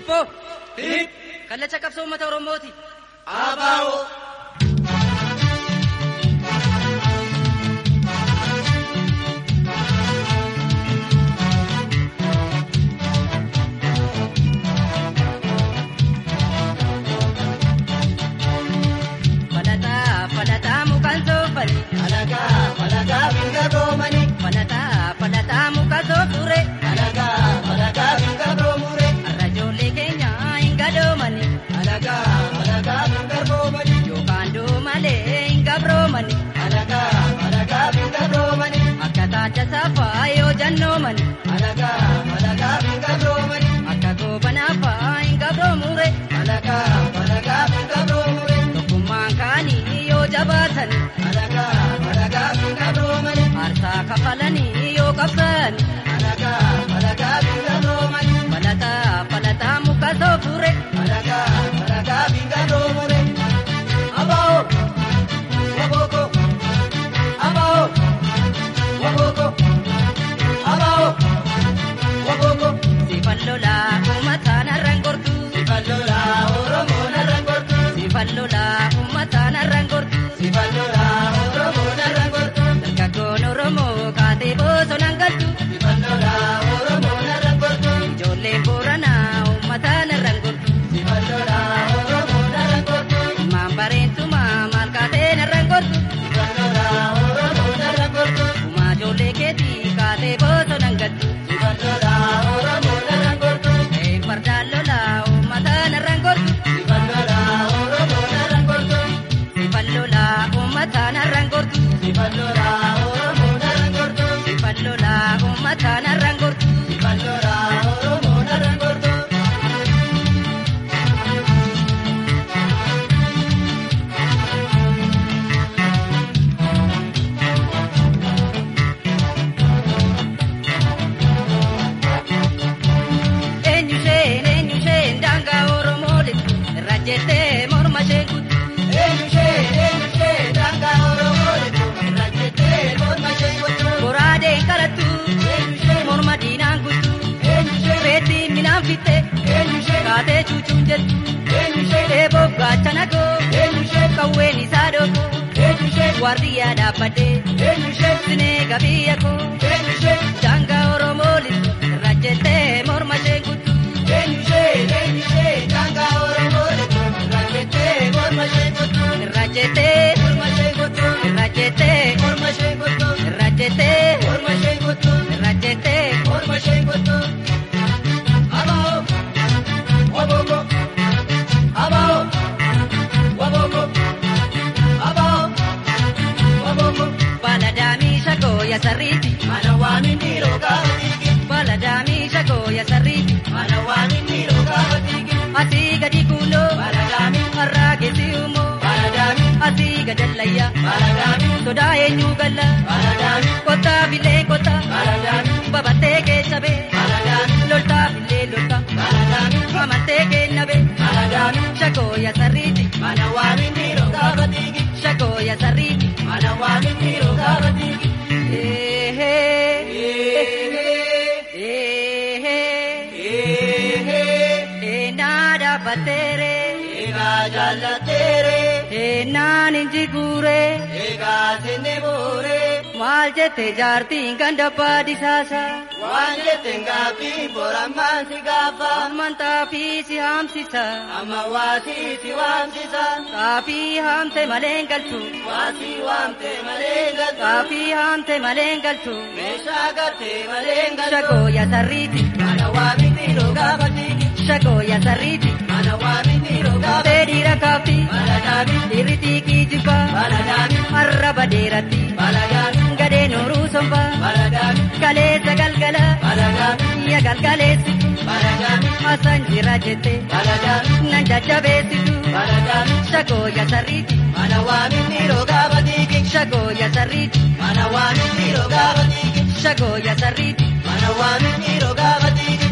Hiphoo Hip. kallacha qabsoo uummata Oromooti. Abaa'oo. Falataa falataa mukaan soofani. Alagaa alagaa binga roomani. Falataa falataa mukaan soofure. Alagaa alagaa binga roomure. Har'a ijoollee keenya hin gadoomani. Alagaa alagaa binga roomani. Yookaan doomalee hin gabroomani. Alagaa alagaa binga roomani. Akka taata saafaa yoo jannoomani. Alagaa alagaa binga roomani. Akka goobanaafaa hin gabroomure. Alagaa alagaa binga roomure. Tokkummaan kaanii yoo jabaatani. Alagaa alagaa binga roomani. Aarsaa kafalanii yoo qabsaani. Alagaa alagaa binga roomani. Falataa falataa mukaan soofure. Alagaa alagaa binga roomure. Abaa'oo. Wabooko. Abaa'oo. Wabooko. Abaa'oo. Wabooko. Sifan lolaa uummataan har'aan gortu. Sifallola Oromoo narraan gortu. Sifan lolaa uummataan har'aan gortu. Sifallola Oromoo narraan gortu. Dargaggoon Oromoo kaatee bosonaan galtu. Sifallola Oromoo narraan gortu. Ijoolleen Booranaa uummataan har'aan gortu. Sifallola Oromoo narraan gortu. Ilmaan bareentumaa maal kaatee narraan gortu. Sifallola Oromoo narraan gortu. Uumaa ijoollee keetii kaatee bosonaan galtu. Sifallola Oromoo narraan gortu. Een fardaan lolaa uummataan har'aan gortu. Sifallola Oromoo narraan gortu. Sifan lolaa uummataan har'aan gortu. Sifallola Oromoo narraan gortu. Sifan lolaa uummataan har'aan gortu. Sifallola Oromoo narraan gortu. Eenyu isheen eenyu isheen daangaa Oromoo lixu irra jettee morma isheen kuttu. Eenyu ishee eenyu ishee daangaa Oromoo lixu irra jettee morma ishee kuttu. Goraadeen qalattu Eenyu ishee morma diinaan kuttu. eenyu ishee Reettiin minaan fitte eenyu ishee kaatee cuucuun jettu. eenyu ishee Eeboof gaachana koo eenyu ishee qawween isaa dhooko. eenyu ishee Waardiyyaa dhaabbadhee eenyu ishee sinee gabiyya koo. eenyu ishee Daangaa Oromoo lixu irra jettee morma isheen kuttu. eenyu ishee eenyu ishee daangaa Oromoo lixu irra jettee morma ishee kuttu. Irra jettee Morma ishee kuttu. irra jettee Morma ishee kuttu. irra jettee Morma ishee kuttu. irra jettee. Morma ishee kuttu. Abaa'oo. Wabooko. Abaa'oo. Wabooko. Abaa'oo. Wabooko. Baladaamii shagoo ya sarriiti. Mana waamin dhiiroo gaafa dhiigi. Baladaamii shagoo ya sarriiti. Mana waamin dhiiroo gaafa dhiigi. Asii gadi kuuloo. Baladaamii. Harraa geessi uumoo. Baladaamii. Asii gadallayyaa. Baladaamii. Sodaa eenyuu galla. Baladaamii. Kottaa bilee kottaa. Baladaamii. Babattee keessa bee. Baladaamii. Loltaa bilee loltaa. Baladaamii. Amantee kenna bee. Baladaamii. Shagoo ya sarriiti. Mana waamin dhiiroo gaafa dhiigi. Shagoo ya sarriiti. Mana waamin dhiiroo gaafa dhiigi. Eenaa dhaabbatteere. Egaa jaallateere. Eenaan inji guuree. Egaa senne booree. Maal jette jaartiin kan dabbaa disaasa. Waan jetteen gaaffii borammaan si gaafa. Amantaa fi si haamsisa. Amma waasii si waamsisa. Kaafii haamte malee hin galchu. Waasii waamte malee galtu. Kaafii haamte malee hin galchu. Meeshaa gartee malee galtu. Shagoo ya sarriiti. Mana waamin dhiiroo gaafa dhiigi. Shagoo ya sarriiti. Mana waamin dhiiroo gaafa Tee dhiira kaafti. Baladaami. Dhiirri xiiqii jibbaa. Baladaami. Arraba dheeratti. Baladaami. Gadee nooruu sombaa. Baladaami. Kaleessa galgala. Baladaami. Ya galgaleessitu. Baladaami. Asan jira jette. Baladaami. Nan jajjabeessitu. Baladaami. Shagoo ya sarriiti. Mana waamin dhiiroo gaafa dhiigi. Shagoo ya sarriiti. Mana waamin dhiiroo gaafa dhiigi. Shagoo ya sarriiti. Mana waamin dhiiroo gaafa dhiigi.